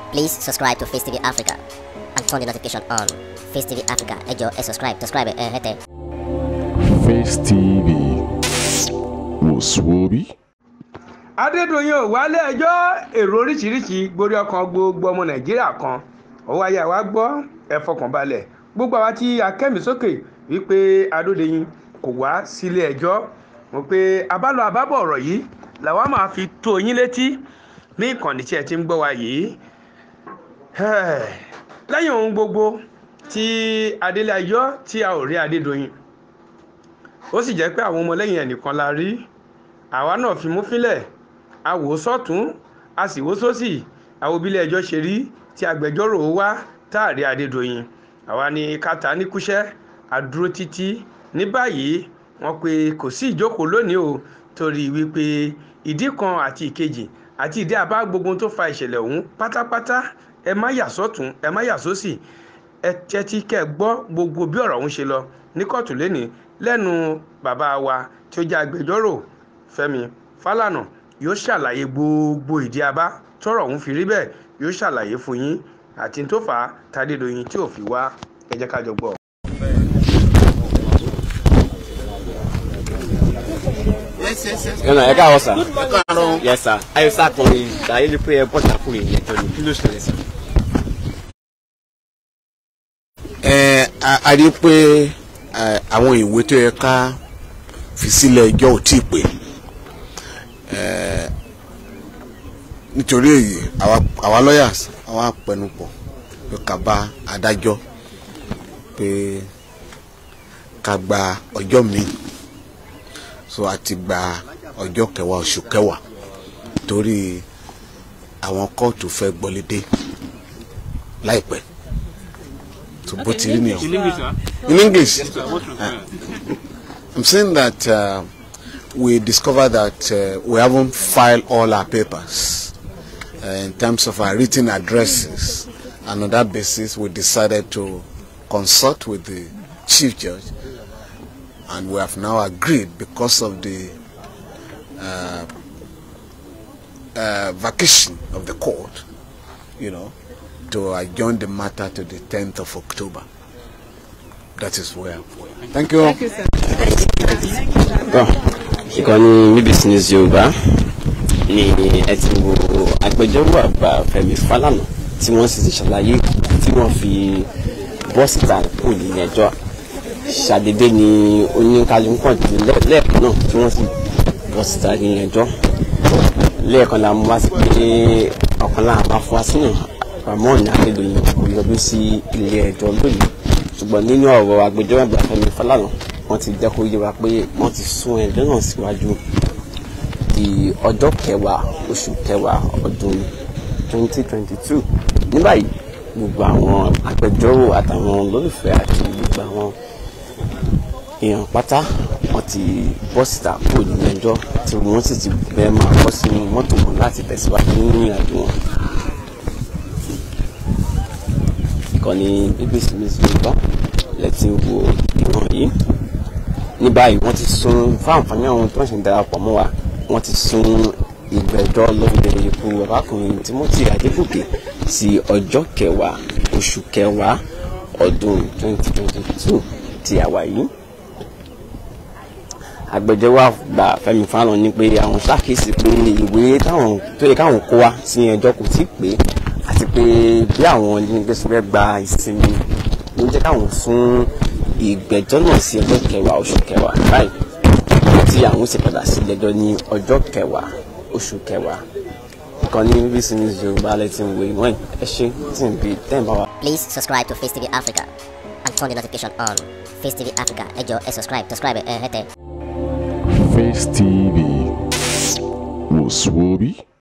Please subscribe to Face TV Africa and turn the notification on. Face TV Africa, ẹ jọ̀ọ́ ẹ subscribe, subscribe ẹ hẹ́tẹ̀. Face TV wòsùwòbí. adédọ̀yìn ò wálé ẹjọ́ èrò oríṣiríṣi gborí ọkàn gbogbo ọmọ nàìjíríà kan ọwọ́ ayé àwa gbọ́ ẹ fọkàn balẹ̀ gbogbo àwa tí a kẹ́mi sókè wípé adódeyìn kò wá sílé ẹjọ́ mo pé abálọ àbábọ̀ ọ̀rọ̀ yìí làwa máa fi tó yín létí ní ìkànnì tí ẹ ti ń gbọ́ wa yìí lẹ́yìn ohun gbogbo tí adélé ayọ́ tí a ò rí adédọ̀yìn ó sì jẹ́ pé àwọn ọmọlẹ́yìn ẹnìkan la rí àwa náà fi mú fílẹ̀ a wò ó sọ́tún a sì wò ó sósì àwọn obìnrin ẹjọ́ ṣe rí tí agbẹjọ́rò wá táàrí adédọ̀yìn àwa ni kàtà ní kúṣẹ́ àdúró títí ní báyìí wọ́n pe kò sí ìjókòó lónìí o torí wípé ìdí kan àti ìkejì àti ìdí àbá gbogbo tó fa ìṣẹ̀lẹ̀ ọ̀hún pátápátá ẹ má yà sọ́tún ẹ má yà sósì ẹ tẹ́tí kẹ́ ẹ gbọ́ gbogbo bí ọ̀rọ̀ ọ̀hún ṣe lọ ní kóòtù lẹ́ni lẹ́nu bàbá wa tí ó jẹ́ agbẹjọ́rò Fẹ́mi Fálànà yóò ṣàlàyé gbogbo ìdí abá tọ́rọ̀ ọ̀hún fi rí bẹ́ẹ̀ yóò ṣàlàyé fún yín àti tó fà á tádédọ̀yìn tí ò fi wá ẹ jẹ́ ká jọ gbọ́. ẹnà ẹ káàárọ̀ sà yẹ sà ayọ sà kan ìdáyé ni pé ẹ bọ́ sàkúrò yẹn jọ ní kí ló ṣẹlẹ̀ sà. ẹ a- a rí i pé ẹ, àwọn ìwé tó yẹ ká fi sílẹ̀ ẹjọ́ ò tí ì pé ẹ, nítorí èyí àwa- àwa lawyers àwa pẹnupọ̀ pé ká bá adájọ́ pé ká gba ọjọ́ míì so a ti gba ọjọ́ kẹwàá oṣù kẹwàá torí àwọn kóòtù fẹ́ gbọ́lédé láìpẹ́ so bó ti rí nìyẹn. In English, uh, I'm saying that uh, we discovered that uh, we haven't filed all our papers uh, in terms of our written addresses. And on that basis, we decided to consult with the chief judge. And we have now agreed because of the uh, uh, vacation of the court, you know, to adjourn the matter to the 10th of October. That is where. Thank you. Bọ́ ìkànnì BBC News Yorùbá ni ẹ ti wo agbẹjọ́rò àgbà Fẹ́mi Fálànà tí wọ́n sì ti ṣàlàyé tí wọ́n fi bọ́ síta kò ní ẹjọ́ ṣàdédé ni oníkálukú kàn dé lẹ́- lẹ́ẹ̀kan náà tí wọ́n sì bọ́ síta ní ẹjọ́ lẹ́ẹ̀kan la mú wá sí pé ọ̀kan lára máa fún wa sínú Ramon Adédoyin kò yọjú sí ilé ẹjọ́ lónìí ṣùgbọ́n nínú ọ̀rọ̀ agbẹjọ́rò àgbà Fẹ́mi Fálànà wọ́n ti jẹ́ kó yé wa pé wọ́n ti sún ẹjọ́ náà síwájú di ọjọ́ kẹwàá oṣù kẹwàá ọdún 2022 ní báyìí gbogbo àwọn agbẹjọ́rò àtàwọn olólùfẹ́ àti gbogbo àwọn èèyàn pátá wọ́n ti bọ́ síta kúrò nínú ẹjọ́ tí wọ́n sì ti bẹ́ẹ̀ máa bọ́ sínú mọ́tò wọn láti tẹ̀síwájú nínú ìrìnàjò wọn. ìkànnì BBC News Yorùbá lẹ́tí wo ìwọ̀n yìí ní báyìí wọ́n ti sún fún àǹfààní àwọn tó ń ṣe ń darapọ̀ mọ́ wa wọ́n ti sún ìgbẹ́jọ́ lórí ikú ọbakùnrin Timothy Adégòkè sí ọjọ́ kẹwàá oṣù kẹwàá ọdún 2022 tí a wà yìí agbẹjọ́rò àgbà Fẹ́mi Fálànà ní pé àwọn ṣàkíyèsí pé ìwé táwọn tó yẹ káwọn kó wá sí ẹjọ́ kò tí ì pé àti pé bí àwọn onígbèsè fẹ́ gba ìsinmi ló jẹ́ káwọn sún ìgbẹ́jọ́ náà sí ọjọ́ kẹwàá oṣù kẹwàá báyìí tí àwọn sì padà sí ilé-ẹjọ́ ní ọjọ́ kẹwàá oṣù kẹwàá ìkànnì BBC News Yorùbá lẹ́tí ń wo ìwọ̀n ẹ̀ ṣe tí ń bi tẹ́ ń bá wa. Please subscribe to Face TV Africa and turn the notification on. Face TV Africa, ẹ jọ̀ọ́ ẹ subscribe, subscribe ẹ hẹ́tẹ̀. Face TV wòsùwòbí.